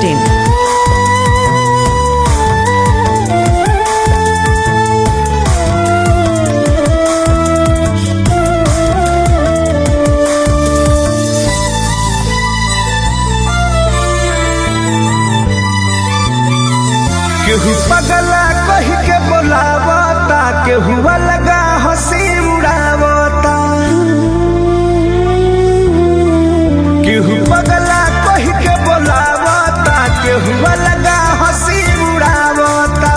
masti.in. केहू पगला कही के बोलावता केहू अलगा हंसी उड़ावता केहू पगला कही के बोलावता केहू अलगा हंसी उड़ावता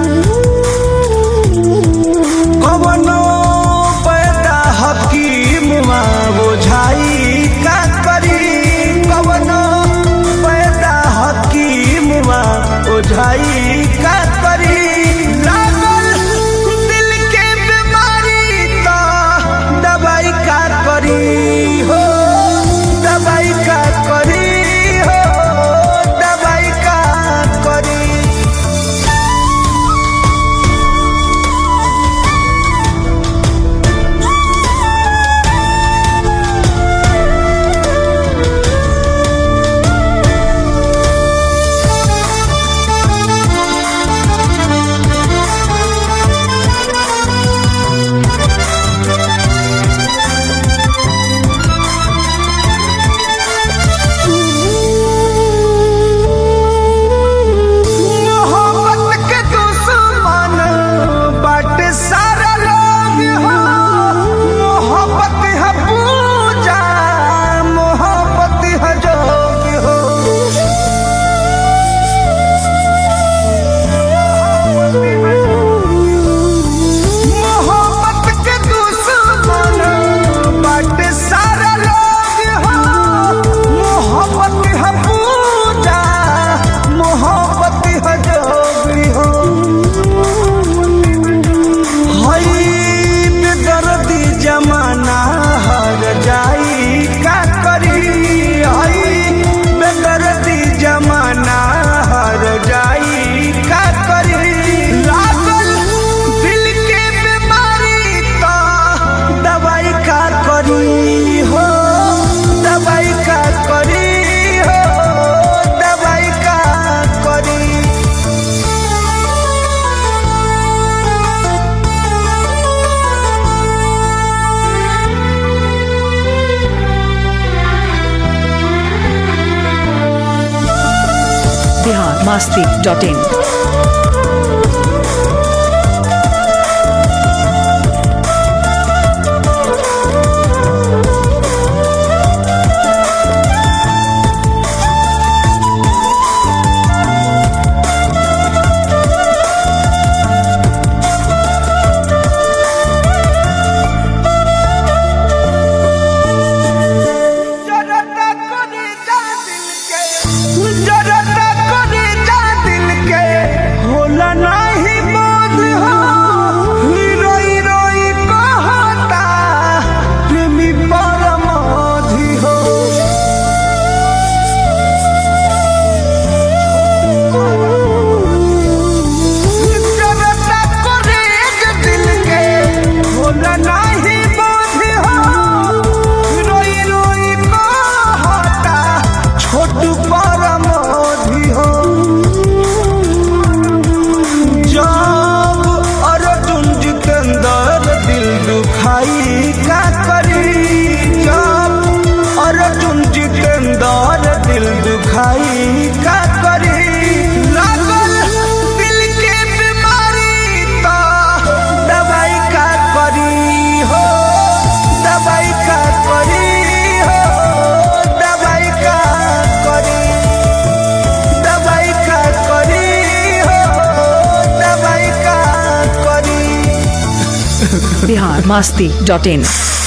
कवनो पैदा हकीम बुझाई का करी कवनो पैदा हकीम ओझाई का करी लागल दिल के बीमारी तो दवाई का करी हो दवाई का करी हो दवाई का करी मोहब्बत के दुश्मन बाटे सारा लोग हो मोहब्बत है पूजा मोहब्बत है जोग हो मोहब्बत के दुश्मन बाटे सारा लोग हो मोहब्बत है पूजा मोहब्बत है जोगी हो हई बेदर्दी जमाना हर जाई का करी हई बेदर्दी जमाना हर जाई का करी लागल दिल के बीमारी तो दवाई का करी हो दवाई का करी हो दवाई का करी Bihar masti.in. जरता कोनी जा दिल के जरता कोनी जा दिल के होला नाही बोध हो रोई रोई कहता प्रेमी परमोधि हो जरता कोनी जा दिल के होला नाही बोध हो रोई रोई कहता छोटू परमोधि हो जब अर्जुन जितेंद्र दिल दुखाई का करी जब अर्जुन जितेंद्र दिल दुखाई का करी लागल दिल के बीमारी तो दवाई का करी हो दवाई का करी हो दवाई का करी दवाई का करी हो दवाई का करी Bihar masti.in.